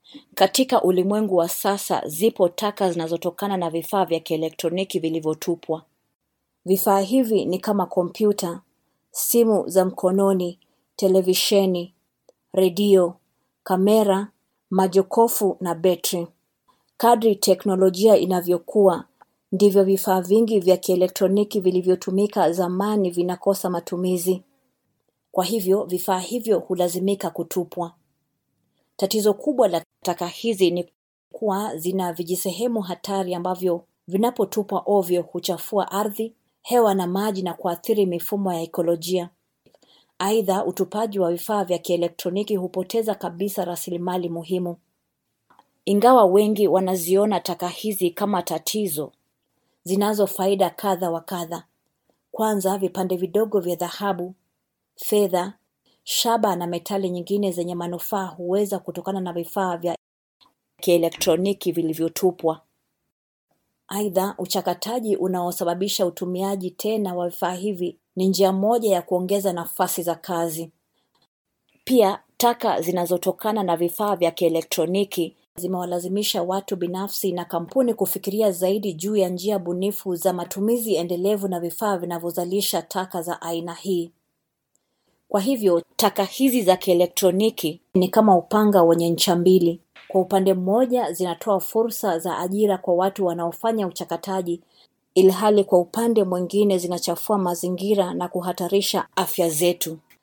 Katika ulimwengu wa sasa zipo taka zinazotokana na vifaa vya kielektroniki vilivyotupwa. Vifaa hivi ni kama kompyuta, simu za mkononi, televisheni, redio, kamera, majokofu na betri. Kadri teknolojia inavyokua, ndivyo vifaa vingi vya kielektroniki vilivyotumika zamani vinakosa matumizi. Kwa hivyo vifaa hivyo hulazimika kutupwa. Tatizo kubwa la taka hizi ni kuwa zina vijisehemu hatari ambavyo vinapotupwa ovyo huchafua ardhi, hewa na maji na kuathiri mifumo ya ekolojia. Aidha, utupaji wa vifaa vya kielektroniki hupoteza kabisa rasilimali muhimu. Ingawa wengi wanaziona taka hizi kama tatizo, zinazo faida kadha wa kadha. Kwanza vipande vidogo vya dhahabu, fedha, shaba na metali nyingine zenye manufaa huweza kutokana na vifaa vya kielektroniki vilivyotupwa. Aidha, uchakataji unaosababisha utumiaji tena wa vifaa hivi ni njia moja ya kuongeza nafasi za kazi. Pia, taka zinazotokana na vifaa vya kielektroniki zimewalazimisha watu binafsi na kampuni kufikiria zaidi juu ya njia bunifu za matumizi endelevu na vifaa vinavyozalisha taka za aina hii. Kwa hivyo, taka hizi za kielektroniki ni kama upanga wenye ncha mbili. Kwa upande mmoja zinatoa fursa za ajira kwa watu wanaofanya uchakataji, ilhali kwa upande mwingine zinachafua mazingira na kuhatarisha afya zetu.